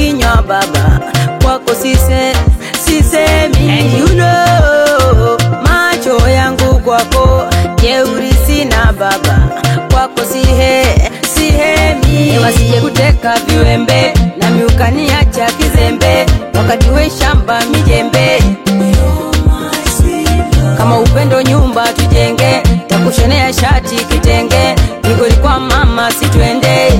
kinywa baba, kwako sise sisemi. And you know, macho yangu kwako jeuri sina baba, kwako sihe sihemi. Wasije kuteka viwembe nami ukaniacha kizembe, wakati we shamba mijembe kama upendo nyumba tujenge, takushonea shati kitenge, migoli kwa mama sitwende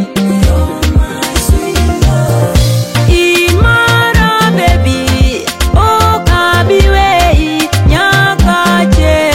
imara baby okabiwei nyakache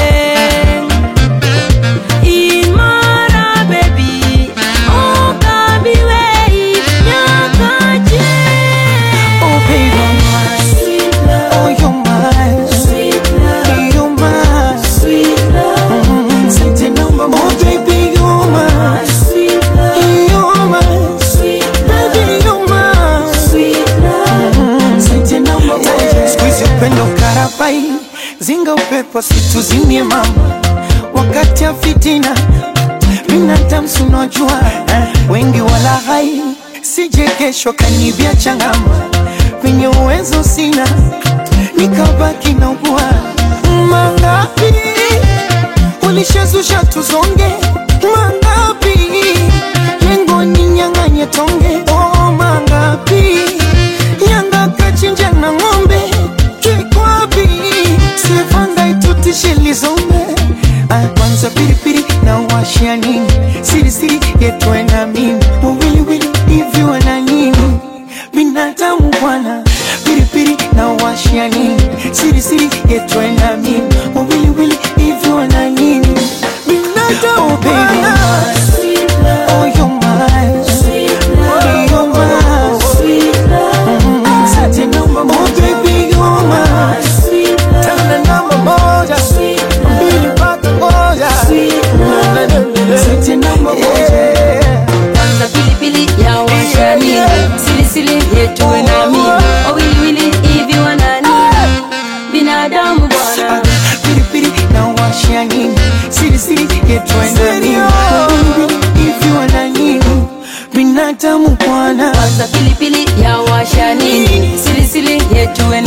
imara baby okabiwei nyakache Oh baby, oh you're mine, you're mine. Mm, Sente namba moja, oh baby, you're mine, you're mine, baby, you're mine. Mm, Sente namba moja. Siku hizi upendo karabai, zinga upepo situzimie mama, wakati ya fitina binadamu sunajua wengi wala hai sije kesho kanibia changama penye uwezo sina nikabaki na ugua mangapi ulishazusha tuzonge mangapi lengo ni nyang'anye tonge oh mangapi yanga kachinja na ng'ombe kikwapi sivanga itutishe lizombe Ah, kwanza pilipili na washia nini sirisiri yetwe na mimi wawiliwili hivi wana nini binadamu bwana pilipili na washia nini sirisiri yetwe na mimi wawiliwili hivi wana nini binadamu bwana Oh, you're mine. Oh, you're mine. Mm, Sante namba moja, baby, you're mine. Tena namba moja. Mbili mpaka moja. Sante namba moja. kwanza pilipili ya washani silisili yetuwe nami wawiliwili hivi wanani binadamu bwana Pilipili na washia nini sirisiri yetwe na nini hivi wana nini binadamu bwana kwanza pilipili ya washani silisili yetuwe